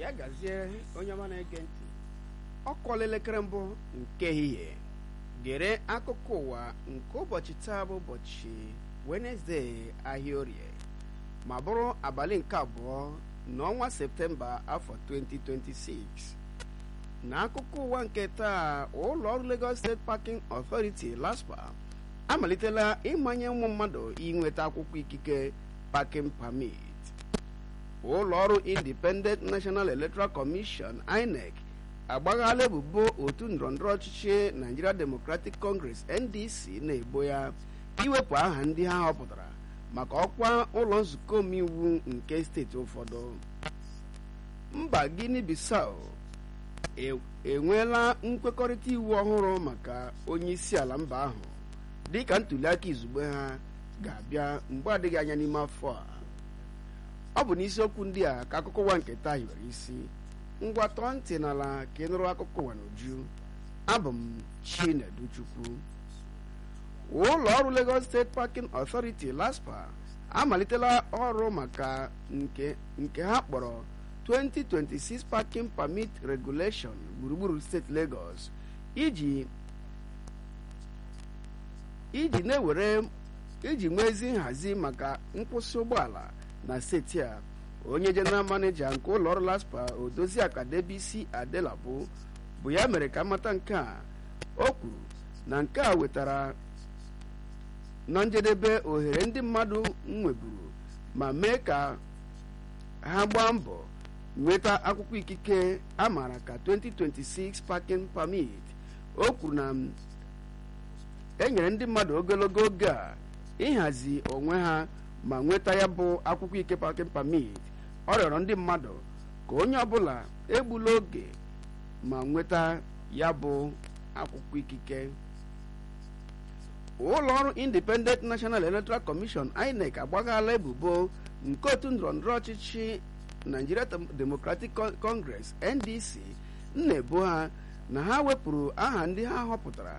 ya gazie onye ọma na-ege ntị ọ kụọla elekere mbụ nke ehihie gere akụkọ ụwa nke ụbọchị taa bụ ụbọchị wenesde ahịa orie ma bụrụ abalị nke abụọ n'ọnwa septemba afọ 2026 n'akụkọ ụwa nke taa ụlọ ọrụ Lagos State Parking Authority LASPA amalitela ịmanye ụmụ mmadụ inweta akwụkwọ ikike parking permit ụlọ ọrụ Independent National Electoral Commission INEC agbaghala ebubo otu ndọrọndọrọ ọchịchị Nigeria Democratic Congress NDC na-ebo ya iwepụ aha ndị ha họpụtara maka ọkwa ụlọ nzukọ omeiwu nke steeti ụfọdụ mba Guinea Bissau enweela nkwekọrịta iwu ọhụrụ maka onye isi ala mba ahụ dịka ntụliaka izugbe ha ga-abịa mgbe adịghị anya n'ime afọ a ọ bụ n'isiokwu ndị a ka akụkọ ụwa nke taa hiwere isi ngwa tọọ ntị n'ala ka ị nụrụ akụkọ ụwa n'uju abụ m Chinedu Chukwu ụlọ ọrụ Lagos State Parking Authority LASPA amalitela ọrụ maka nke nke ha kpọrọ 2026 Parking Permit Regulation gburugburu steeti Lagos iji iji na-ewere iji nwee ezi nhazi maka nkwụsị ụgbọala na steeti a onye general manager nke ụlọ ọrụ LASPA Odoziaka Debisi Adelabu bụ ya mere ka mmata nke a o kwuru na nke a wetara na njedebe ohere ndị mmadụ nweburu ma mee ka ha gbaa mbọ nweta akwụkwọ ikike a maara ka 2026 parking permit o kwuru na enyere ndị mmadụ ogologo oge a ịhazi onwe ha ma nweta ya bụ akwụkwọ ike parking permit ọ rịọrọ ndị mmadụ ka onye ọbụla egbula oge ma nweta ya bụ akwụkwọ ikike ụlọ ọrụ Independent National Electoral Commission INEC agbaghala ebubo nke otu ndọrọndọrọ ọchịchị Nigeria Democratic Congress NDC na-ebo ha na ha wepụrụ aha ndị ha họpụtara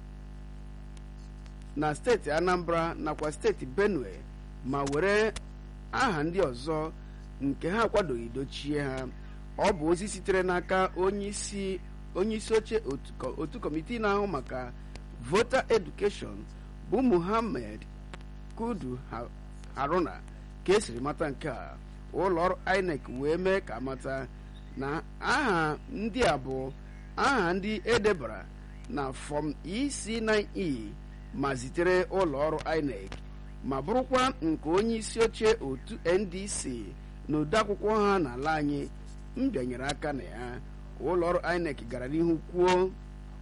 na steeti Anambra nakwa steeti Benue ma were aha ndị ọzọ nke ha akwadoghị dochie ha ọ bụ ozi sitere n'aka onye isi oche otu kọmitii na-ahụ maka voter education bụ Muhammad Kudu Haruna ka esiri mata nke a ụlọ ọrụ INEC wee mee ka mata na aha ndị a bụ aha ndị edebara na fọm EC9E ma zitere ụlọ ọrụ INEC ma bụrụkwa nke onye isi oche otu NDC na odeakwụkwọ ha n'ala anyị mbịanyere aka na ya ụlọ ọrụ INEC gara n'ihu kwuo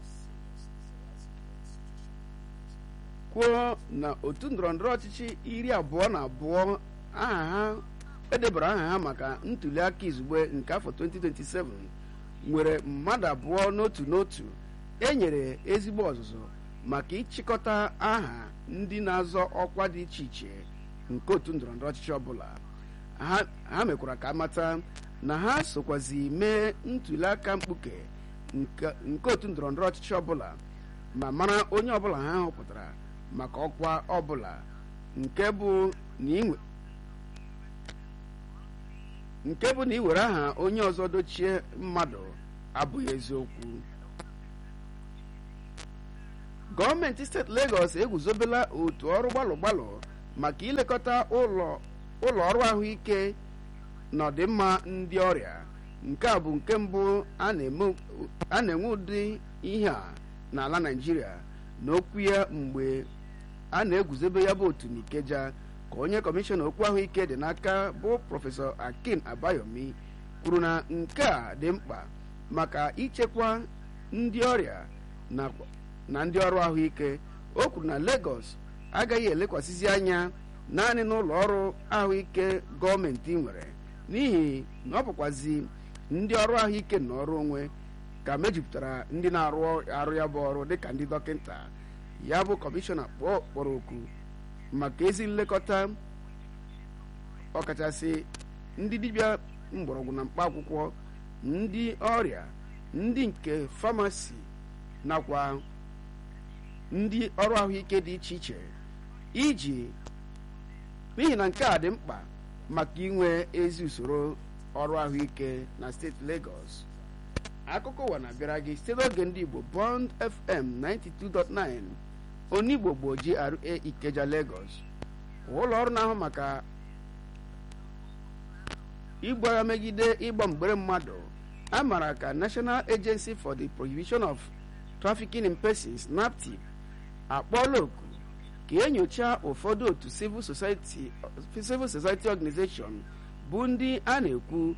kwuo na otu ndọrọndọrọ ọchịchị iri abụọ na abụọ aha ha edebara aha ha maka ntụliaka izugbe nke afọ 2027 nwere mmadụ abụọ n'otu n'otu enyere ezigbo ọzụzụ maka ịchịkọta aha ndị na-azọ ọkwa dị iche iche nke otu ndọrọndọrọ ọchịchị ọbụla ha mekwara ka amata na ha sokwazi mee ntụliaka mkpuke nke otu ndọrọndọrọ ọchịchị ọbụla ma mara onye ọbụla ha họpụtara maka ọkwa ọbụla nke bụ na iwere aha onye ọzọ dochie mmadụ abụghị eziokwu gọọmenti steeti Lagos eguzobela otu ọrụ gbalụ gbalụ maka ilekọta ụlọ ọrụ ahụike na ọdịmma ndị ọrịa nke a bụ nke mbụ a na-enwe ụdị ihe a n'ala Naịjirịa n'okwu ya mgbe a na-eguzobe ya bụ otu n'Ikeja ka onye kọmishọna okwu ahụike dị n'aka bụ prọfesọ Akin Abayomi kwuru na nke a dị mkpa maka ichekwa ndị ọrịa na ndị ọrụ ahụike o kwuru na Lagos agaghị elekwasịzi anya naanị n'ụlọ ọrụ ahụike gọọmenti nwere n'ihi na ọ bụkwazi ndị ọrụ ahụike na ọrụ onwe ka mejupụtara ndị na-arụ arụ ya bụ ọrụ dịka ndị dọkịta ya bụ kọmishọna kpọrọ oku maka ezi nlekọta ọkachasị ndị dibịa mgbọrọgwụ na mkpa akwụkwọ ndị ọrịa ndị nke famasi nakwa ndị ọrụ ahụike dị iche iche iji n'ihi na nke a dị mkpa maka inwe ezi usoro ọrụ ahụike na steeti Lagos akụkọ ụwa na-abịara gị site n'oge ndị Igbo Bond FM 92.9 Onigbo gboo GRA Ikeja Lagos ụlọ ọrụ na-ahụ maka igbu agha megide ịgba mgbere mmadụ a maara ka National Agency for the Prohibition of Trafficking in Persons NAPTIP akpọọla oku ka enyocha ụfọdụ otu civil society civil society organization bụ ndị a na-ekwu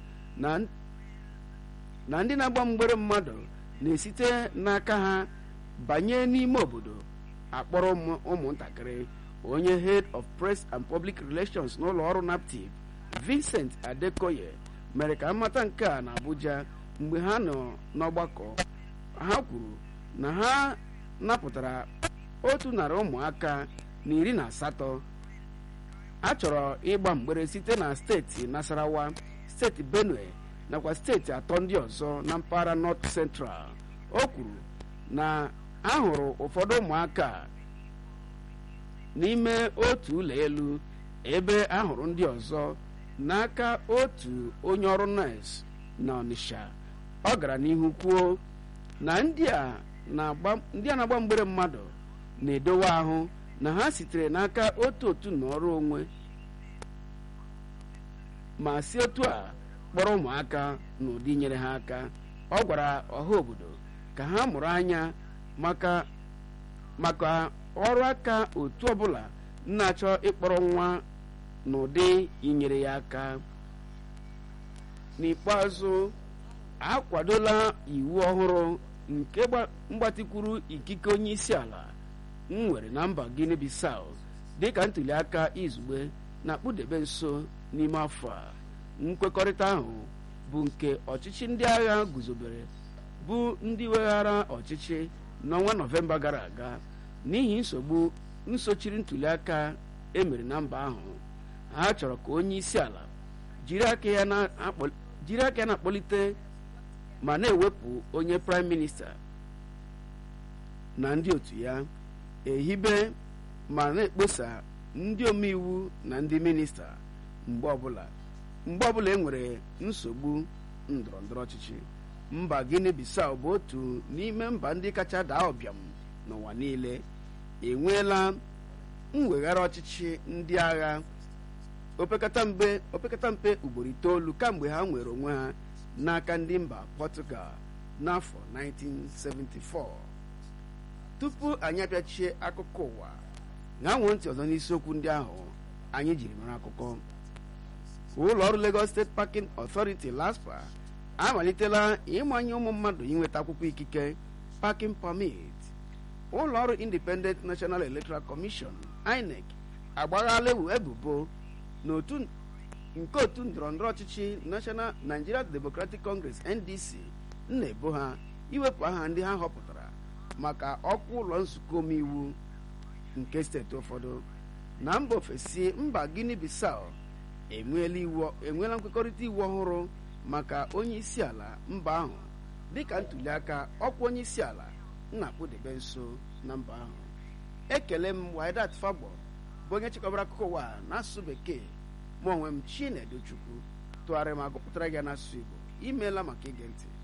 na ndị na-agba mgbere mmadụ na-esite n'aka ha banye n'ime obodo akpọrọ ụmụntakịrị onye head of press and public relations n'ụlọ ọrụ naptip vincent adekoye mere ka mmata nke a na abuja mgbe ha nọ n'ọgbakọ ha kwuru na ha napụtara otu narị ụmụaka na iri na asatọ a chọrọ ịgba mgbere site na steeti nasarawa steeti benue nakwa steeti atọ ndị ọzọ na mpaghara north central o kwuru na ahụrụ ụfọdụ ụmụaka n'ime otu ụlọ elu ebe ahụrụ ndị ọzọ n'aka otu onye ọrụ nọọsụ na ọnịsha ọ gara n'ihu kwuo na ndị a na-agba mgbere mmadụ na-edowe ahụ na ha sitere n'aka otu otu n'ọrụ onwe ma si otu a kpọrọ ụmụaka n'ụdị nyere ha aka ọ gwara ọha obodo ka ha mụrụ anya maka maka ọrụ aka otu ọbụla na-achọ ịkpọrọ nwa n'ụdị inyere ya aka n'ikpeazụ akwadola iwu ọhụrụ nke mgbatikwuru ikike onye isi ala nwere na mba Guinea Bissau dịka ntuli aka izugbe na-akpụdebe nso n'ime afọ a nkwekọrịta ahụ bụ nke ọchịchị ndị agha guzobere bụ ndị weghara ọchịchị n'ọnwa nọvemba gara aga n'ihi nsogbu nsochiri ntuli aka emere na mba ahụ ha chọrọ ka onye isi ala jiri aka ya na-akpọlite ma na-ewepụ onye praịm minista na ndị otu ya ehibe ma na-ekposa ndị omeiwu na ndị minista mgbe ọbụla mgbe ọbụla e nwere nsogbu ndọrọ ndọrọ ọchịchị mba Guinea Bissau bụ otu n'ime mba ndị kacha daa ụbịam n'ụwa niile enweela mweghara ọchịchị ndị agha opekata mpe opekata mpe ugboro itoolu kamgbe ha nwere onwe ha n'aka ndị mba Portugal n'afọ 1974 tupu anyị abịachie akụkọ ụwa ṅanwoo ntị ọzọ n'isiokwu ndị ahụ anyị jiri mara akụkọ ụlọ ọrụ Lagos State Parking Authority LASPA amalitela ịmanye ụmụ mmadụ inweta akwụkwọ ikike parking permit ụlọ ọrụ Independent National Electoral Commission INEC agbaghala ebubo n'otu nke otu ndọrọndọrọ ọchịchị National Nigeria Democratic Congress NDC na-ebo ha iwepụ aha ndị ha họpụtara maka ọkwa ụlọ nzukọ omeiwu nke steeti ụfọdụ na mba ofesi mba Guinea Bissau enweela nkwekọrịta iwu ọhụrụ maka onye isi ala mba ahụ dịka ntuli aka ọkwa onye isi ala na-akpụdebe nso na mba ahụ ekele m Waidat Fagbo bụ onye chịkọbara akụkọ ụwa n'asụsụ bekee ma onwe m Chinedu Chukwu tụgharịrị ma gụpụtara gị n'asụsụ Igbo imeela maka ige ntị